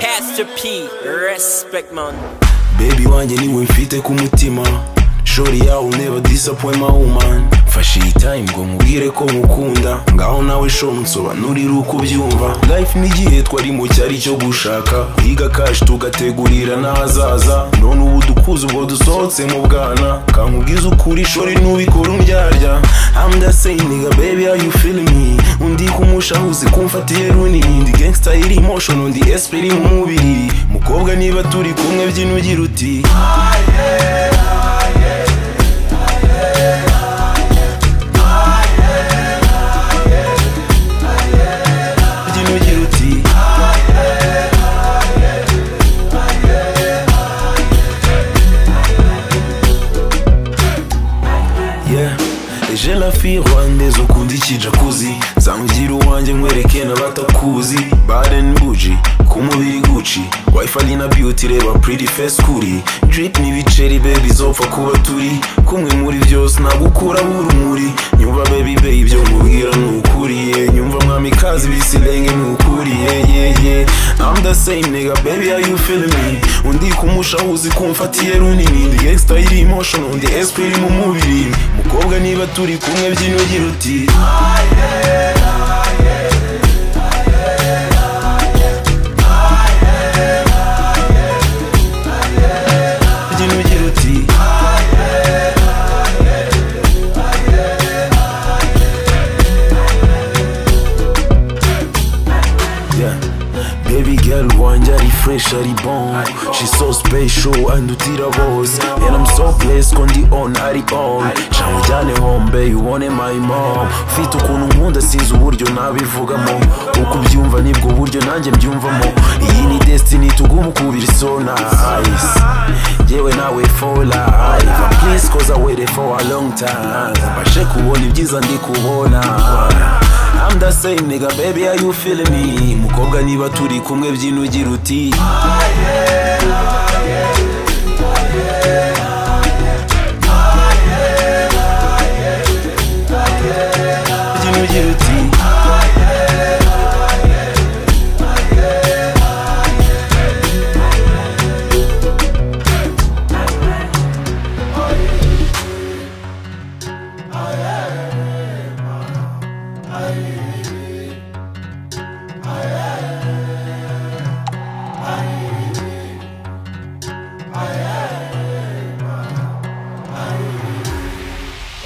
Mr. P, respect man. baby wanjye niwe mfite ku mutima shori yawe never disappoint my woman mfashe iyi time ngo mubwire ko mukunda ngaho nawe sho nsobanurire uko ubyumva life n'igihe twarimo cyari cyo gushaka kwiga kashi tugategurira n'ahazaza none ubu dukuze ubwo dusohotse mu bwana kankubwiza ukuri shori n'ubikora undyarya I'm just saying nigga baby how you feeling me undi kumushahuzi kumfatiye runini ndi gangsta iri emotion undi esprit iri mu mubiri mukobwa niba turi kumwe byino ugira uti byino ugira uti Yeah. Eje la fille rwandaise ukunda ikijakuzi zangira uwanjye nkwereke n'abatakuzi Baden buji ku mubiri guci wifali na beauty reba pretty face kuri drip n'ibiceri baby zopfa kuba turi kumwe muri byose nagukuraho urumuri nyumva baby baby ibyo nkubwira ni ukuri yeah. nyumva mwamikazi bisilenge ni ukuri yeah, yeah, yeah. I'm the same nigga baby how you feeling me undi kumushahuzi kumfatiye runini ndi gangsta iri emotion undi esprit iri mu mubiri mukobwa niba turi kumwe byinogira uti byinogira uti Yeah. Baby girl wanjye ari fresh ari bon She so special andutira bose And I'm so blessed ko ndi on ari on Canwe ujyane hombe you want it, my mom Ufite ukuntu nkunda sinzi uburyo nabivugamo Uko ubyumva nibwo buryo nanjye mbyumvamo Iyi ni destiny tuguma kubira isona Ice Yewe nawe for life And Please cause I waited for a long time Mbashe kubona ibyiza ndi kubona I'm the same nigga baby are you feeling me Mukobwa niba turi kumwe byino ugira uti Byino ugira uti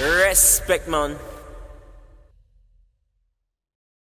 Respect man.